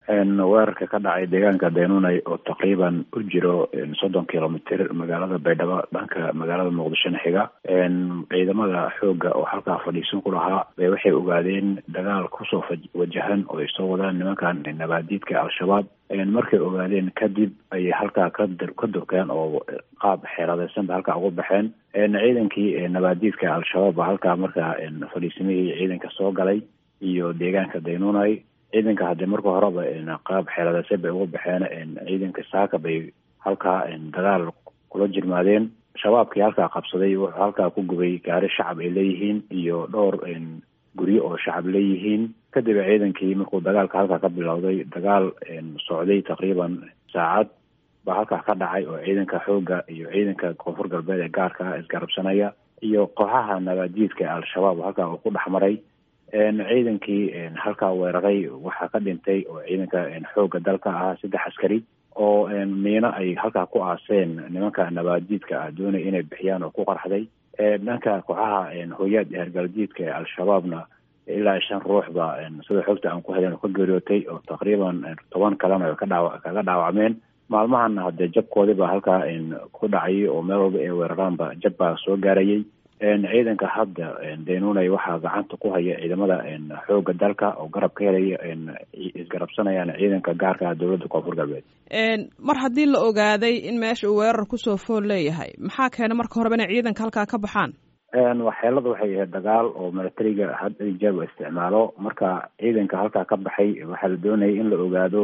weerarka ka dhacay deegaanka daynunay oo taqriiban u jiro soddon kilomitr magaalada baydhabo dhanka magaalada muqdishona xiga ciidamada xooga oo halkaa fadhiisan ku lahaa bay waxay ogaadeen dagaal kusoo wajahan oo ay soo wadaan nimankan nabaadiidka al-shabaab markay ogaadeen kadib ayay halkaa ka ka durkeen oo qaab xeeladeysan ba halkaa ugu baxeen ciidankii nabaadiidka al-shabaab ba halkaa markaa fadhiisamihii ciidanka soo galay iyo deegaanka daynunay ciidanka haddii marka horeba qaab xeeladeysan bay ugu baxeen ciidanka saaka bay halkaa dagaal kula jirmaadeen shabaabkii halkaa qabsaday wuxuu halkaa ku gubay gaari shacab ay leeyihiin iyo dhowr guryo oo shacab leeyihiin kadib ciidankii markuu dagaalka halkaa ka bilowday dagaal socday taqriiban saacad baa halkaa ka dhacay oo ciidanka xooga iyo ciidanka koonfur galbeed ee gaarka ah isgarabsanaya iyo kooxaha nabaadiidka al-shabaab halkaa uu ku dhex maray ciidankii halkaa weeraray waxaa ka dhintay oo ciidanka xooga dalka ah saddex askari oo miino ay halkaa ku aaseen nimanka nabaadiidka ah doonay inay bixiyaan oo ku qarxday dhanka kooxaha hooyaad hergaldiidka ee al-shabaabna ilaa shan ruux ba sida xogta aan ku helen oo ka geeriyootay oo taqriiban toban kalena ka dhaawa kaga dhaawacmeen maalmahana haddee jabkoodii baa halkaa ku dhacayay oo meel walba ay weeraraanba jab baa soo gaarayay ciidanka hadda daynunay waxaa gacanta ku haya ciidamada xooga dalka oo garab ka helaya isgarabsanayaan ciidanka gaarka ah dowladda koonfur galbeed mar haddii la ogaaday in meesha uu weerar kusoo fool leeyahay maxaa keena marka horeba inay ciidanka halkaa ka baxaan waxyeelada waxay ahayd dagaal oo milatariga had ijaab isticmaalo marka ciidanka halkaa ka baxay waxaa la doonayay in la ogaado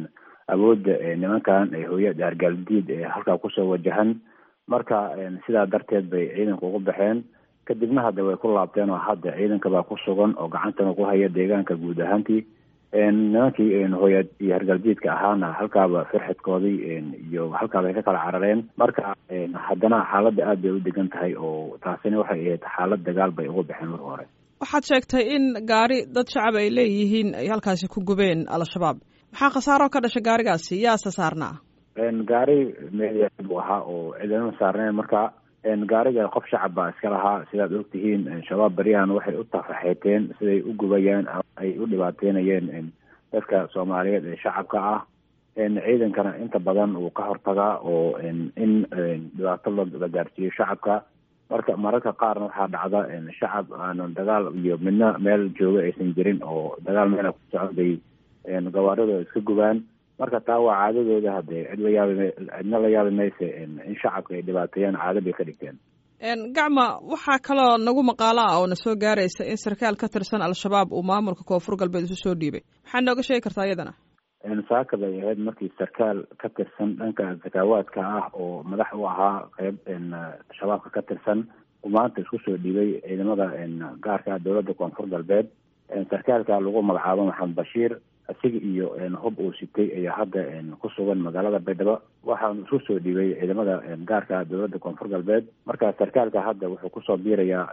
awoodda nimankan hooyad argaaldiid ee halkaa kusoo wajahan marka sidaa darteed bay ciidanka ugu baxeen kadibna hadda way ku laabteen oo hadda ciidanka baa ku sugan oo gacantana ku haya deegaanka guud ahaantii nimankii hooyaad iyo hargaldiidka ahaana halkaaba firxidkoodii iyo halkaabay ka kala carareen marka haddana xaaladda aad bay u degan tahay oo taasina waxay ahayd xaalad dagaal bay ugu baxeen marka hore waxaad sheegtay in gaari dad shacab ay leeyihiin ay halkaasi ku gubeen al-shabaab maxaa khasaaro ka dhashay gaarigaasi yaase saarnaa gaari meeya buu ahaa oo ciidamada saarneen marka gaariga qof shacab baa iska lahaa sidaad ogtihiin shabaab baryahan waxay u tafaxeeteen siday u gubayaan ay u dhibaateynayeen dadka soomaaliyeed ee shacabka ah ciidankana inta badan uu ka hortagaa oo in dhibaato la gaarsiiyo shacabka marka mararka qaarna waxaa dhacda shacab aanan dagaal iyo midna meel jooga aysan jirin oo dagaal meela ku socon bay gawaarida iska gubaan marka taa waa caadadooda hadee cid la yaabi cidna la yaabi mayse in shacabka ay dhibaateeyaan caado bay ka dhigteen gacma waxaa kaloo nagu maqaalo ah oo na soo gaaraysa in sarkaal ka tirsan al-shabaab uu maamulka koonfur galbeed isu soo dhiibay maxaa nooga sheegi kartaa iyadana saaka bay ahayd markii sarkaal ka tirsan dhanka sakaawaadka ah oo madax u ahaa qeyb shabaabka ka tirsan uu maanta isku soo dhiibay ciidamada gaarka dowladda koonfur galbeed sarkaalka lagu magacaabo maxamed bashiir isaga iyo hub uu sitay ayaa hadda ku sugan magaalada baydhabo waxaanu isku soo dhiibay ciidamada gaarka dowladda koonfur galbeed marka sarkaalka hadda wuxuu kusoo biirayaa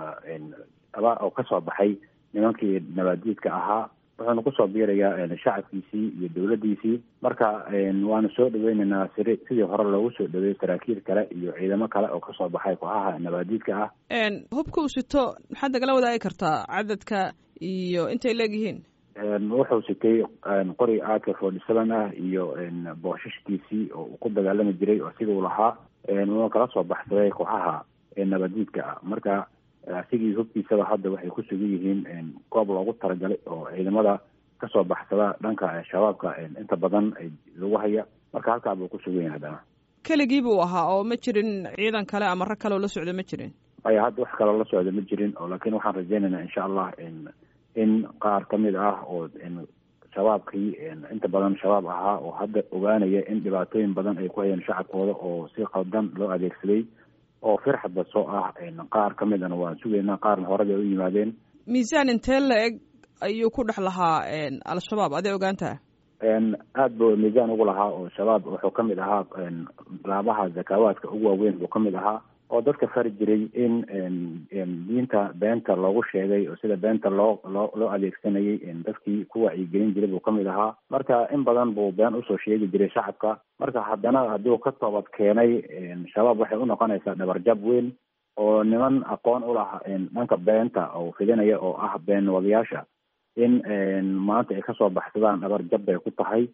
aba oo kasoo baxay nimankii nabaadiidka ahaa wuxuuna kusoo biirayaa shacabkiisii iyo dowladdiisii marka waanu soo dhaweyneynaa siri sidii hore loogu soo dhaweeyey saraakiil kale iyo ciidamo kale oo kasoo baxay kooxaha nabaadiidka ah hubka uu sito maxaad nagala wadaagi kartaa cadadka iyo intay leegyihiin wuxuu sitay qori aaka forty seven ah iyo boosashkiisii oo uu ku dagaalami jiray oo sida uu lahaa uuna kala soo baxsaday kooxaha nabadiidka ah marka asigii hubkiisaba hadda waxay ku sugan yihiin goob loogu talagalay oo ciidamada kasoo baxsada dhanka shabaabka inta badan lagu haya marka halkaa buu ku sugan yahay haddana keligii buu ahaa oo ma jirin ciidan kale ama rag kale oo la socda ma jirin aya hadda wax kaloo la socda ma jirin oo laakiin waxaan rajeynaynaa insha allah in qaar ka mid ah oo shabaabkii inta badan shabaab ahaa oo hadda ogaanaya in dhibaatooyin badan ay ku hayeen shacabkooda oo si qaldan loo adeegsaday oo firxadba soo ah qaar ka midana waan sugaynaa qaarna horeba ay u yimaadeen miisaan intee la eg ayuu ku dhex lahaa al-shabaab aday ogaantaha aada buu miisaan ugu lahaa oo shabaab wuxuu ka mid ahaa laabaha zakaawaadka ugu waaweyn buu ka mid ahaa oo dadka fari jiray in diinta beenta loogu sheegay oo sida beenta loo loo loo adeegsanayay dadkii ku wacyigelin jiray buu kamid ahaa marka in badan buu been usoo sheegi jiray shacabka marka haddana hadduu ka toobad keenay shabaab waxay unoqonaysaa dhabarjab weyn oo niman aqoon u laha dhanka beenta oo fidinaya oo ah been wadayaasha in maanta ay kasoo baxsadaan dhabar jab bay ku tahay